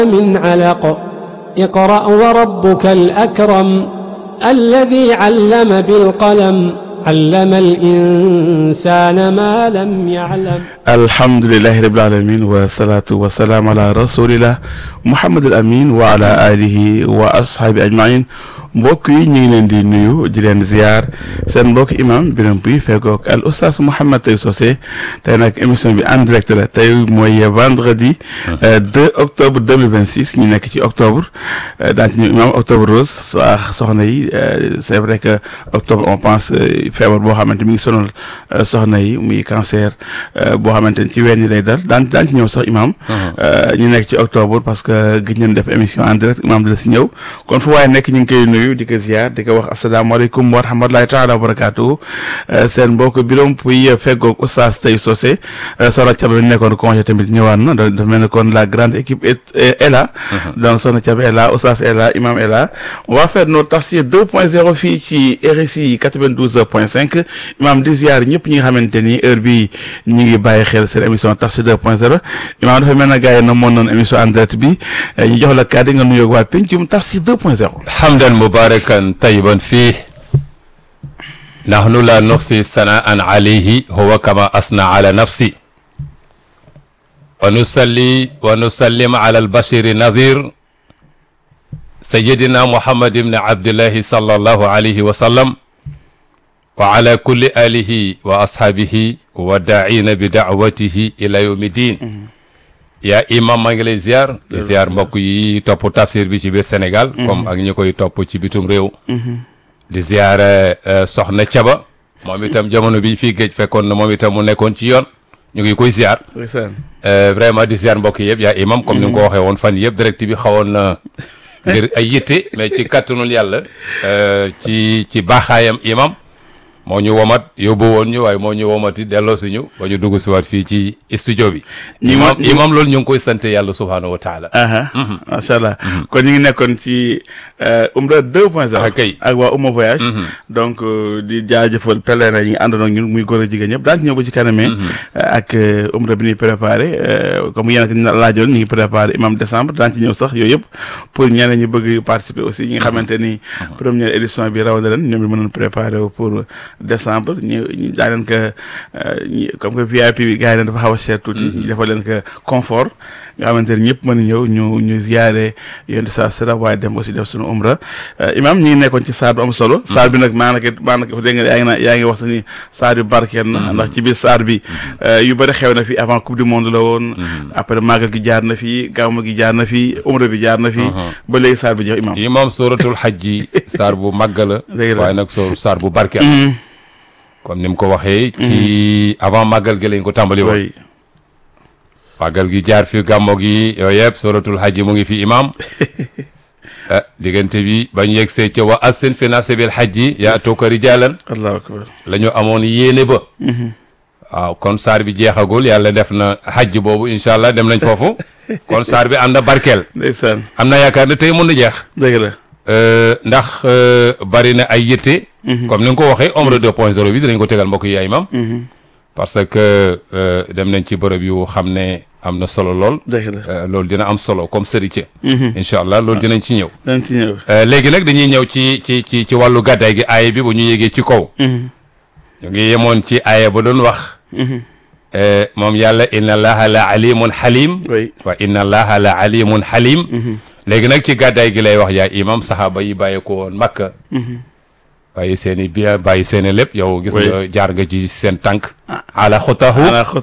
من علق اقرأ وربك الأكرم الذي علم بالقلم علم الإنسان ما لم يعلم alhamdulilahi rabil alamin wa salaatu wa salaam ala rasulillah muhammad al amin wa ala alihi wa ashaabi ajmain mbokk yi ñu ngi leen di nuyu di leen ziar seen mbokk imam Birame Pouy feggoog al oustaz Mouhamed Tay Socé tey nag émission bi en direct la tey mooy vendredi 2 octobre 2026 ñu nekk ci octobre daan ci ñëw imam octobre rose ak soxna yi c'est vrai que octobre on pense feebar boo xamante mi ngi sonal soxna yi muy cancer boo xamante ni ci ween ñi lay dal daan daan ci ñëw sax imam ñu nekk ci octobre parce que gëj nañ def émission en direct imam dina si ñëw kon fu waaye nekk ñu ngi koy nuyu di ko ziar di ko wax asalaamaaleykum wa rahmatulahi taala wa barakaatu seen mbokk Birame Pouy feggoog oustaz Tay Socé soxna Thiaba lañ nekkoon congé tamit ñëwaat na dafa mel ne kon la grande équipe est là donc soxna Thiaba est là oustaz est là imam est là on va faire notre tafsir 2.0 fii ci RSI 92.5 imam di ziar ñëpp ñi nga xamante ni heure bi ñu ngi bàyyi xel seen émission tafsir 2.0 imam dafa mel na gars yi na moon noon émission en direct bi ñu jox la kàddu nga nuyoog waa pencum tafsir 2.0 hamdan mubarakan tayyiban fii nahnu la nuxsi sanaan alayhi huwa kama asna ala nafsi wa nusalli wa nusallim ala albashiri nadir sayidina muhammad ibni abdillahi sallallahu alayhi wa sallam wa ala kulli alihi wa ashaabihi wa daa'ina bi daawatihi ila yawmi diin yaa imam maa ngi lay ziar di ziar mbokk yi topp tafsir bi ci biir Sénégal comme ak ñi koy topp ci bitum réew di ziar soxna Caba moom itam jamono bi fii géej fekkoon na moom itam mu nekkoon ci yoon ñu ngi koy ziar vraiment di ziar mbokk yëpp yaa imam comme ni nga ko waxee woon fan yëpp direct bi xawoon na ngir ay yitte mais ci kattanul yàlla ci ci baaxaayam imam moo ñu womat yóbbu woon ñu waaye moo ñu womati delloo suñu ba ñu dugg si waat fii ci studio bi imam imam loolu ñu ngi koy sant yàlla subhaanahu wa taala macha allah kon ñu ngi nekkoon ci umra deux point zéro kay ak waa Ouma voyage donc di jaajëfal pèlerin yi ngi àndoon ak ñun muy góor a jigéen ñëpp daan ci ñëw ba ci kanamee ak umra bi ñuy préparé comme yéen ak laajoon ñu ngi préparé imam décembre daan ci ñëw sax yooyu yëpp pour ñeneen ñi bëgg participer aussi ñi nga xamante ni première édition bi raw na leen ñoom ñu mënoon préparé pour décembre ñu ñu daa leen que comme que VIP bi gars yi leen dafa xaw a cher tuuti ñu defal leen que confort nga xamante ne ñëpp mën a ñëw ñu ñu ziyaare yéen di saa sera waaye dem aussi def suñu umra imam ñi ngi nekkoon ci saar bu am solo saar bi nag maanaka maanaka dégg nga yaa ngi na yaa ngi wax ni saar yu barkeel na ndax ci biir saar bi yu bëri xew na fi avant coupe du monde la woon après màggal gi jaar na fi gàmmu gi jaar na fi umra bi jaar na fi ba léegi saar bi jeex imam imam suratul hajji saar bu màgg la waaye nag soo saar bu barkeel comme ni mu ko waxee ci avant màggal gi lañ ko tàmbali woon màggal gi jaar fi gàmmo gi yooyu yëpp suratul hajji mu ngi fi imam diggante bi bañ yegsee ca wa assin fi nasabil hajji yaatuuka rijaalan allahu akbar la ñu amoon yéene ba waaw kon saar bi jeexagul yàlla def na hajj boobu incha allah dem nañ foofu kon saar bi am na barkeel ndeysaan am na yaakaar ne tey mun na jeex dëgg la ndax bari na ay yitte comme ni nga ko waxee omre deux point zéro bi dinañ ko tegal mbokk yi ay imam parce que dem nañ ci bërëb yu xam ne am na solo lool dëgg la loolu dina am solo comme sëriñ incha allah loolu dinañ ci ñëw dañ ci ñëw léegi nag dañuy ñëw ci ci ci ci wàllu gàddaay gi aaya bi bu ñu yéegee ci kaw ñu ngi yemoon ci aaya ba doon wax moom yàlla inna allaha la alimun halim oui wa inna allaha la alimun halim léegi nag ci gàddaay gi lay wax yaa imam saxaaba yi bàyyi ko woon makka bàyyi seen i bien bàyyi seen i lépp yow gis nga jaar nga ci seen tànk ala xutahu